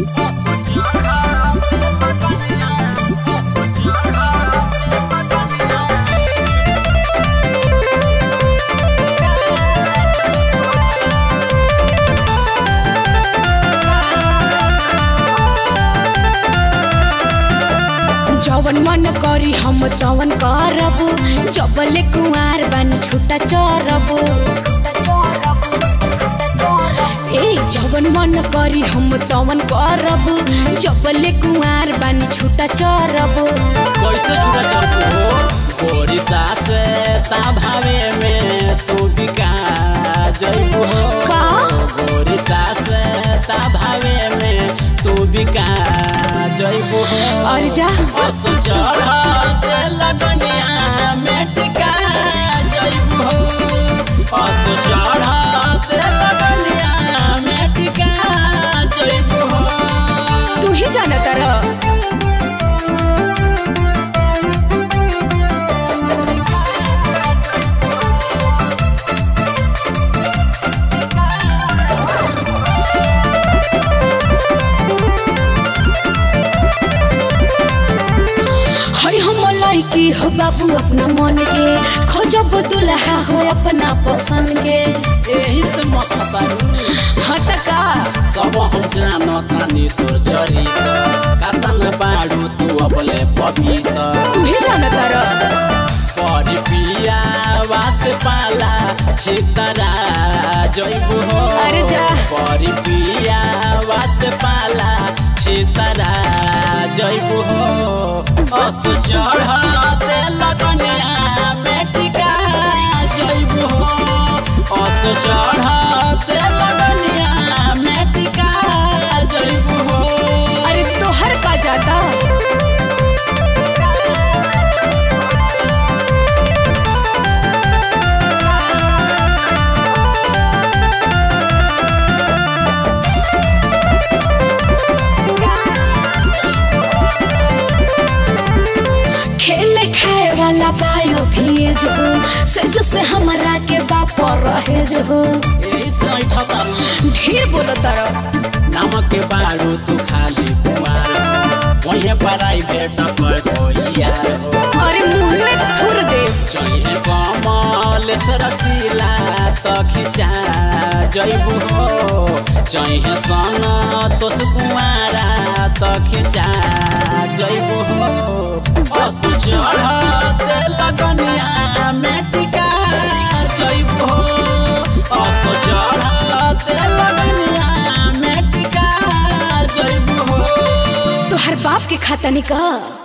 जवन मन करी हम तवन करब जबले कुंवार बानी छुटा चरब ए जवन मन करी हम तवन करब जबले कुंवार बानी छुटा चरब कैसे छुड़ा चरको गोरी सास ता भावे में तू बिका जइबू हो का? गोरी सास ता भावे में तू बिका जइबू हो और जा बस चढ़ते लगनिया में टिका जइबू हो बस चढ़ते लगनिया में टिका जइबू हो तू ही जाना तरह है हम लड़की हो बाबू अपना मन के खोजब दुल्हा हो अपना पसंद के एही से मत पारू हाँ त का सब हम जानो तानी तोर जरी कातन बाडू तू अबले पपीता तू ही जाना तरह परी पिया वास पाला छितरा जइबू हो अरे जा। परी पिया वास पाला छितरा जइबू हो अस चढ़ते लगनिया बेटिका जइबू हो अस चढ़ते लगनिया बेटिका जइबू हो अरे तोहर का जाता खेले खाए वाला बायो भेज हो से जो से हमरा के बाप रहे जो एही सैठ तारू ढेर बोलो तरह नमक के बारू तू खाली कुमार वहीं प्राइवेट कोई यार हो अरे मुंह में थुर दे चाहिए कमल सरसीला तो खिंचा जइबू हो चाहिए सन तोस कुमारा तो खिंचा जइबू हो बस चढ़ते लगनिया में टिका जइबू हो बस चढ़ते लगनिया में टिका जइबू हो तोहर बाप के खाता निका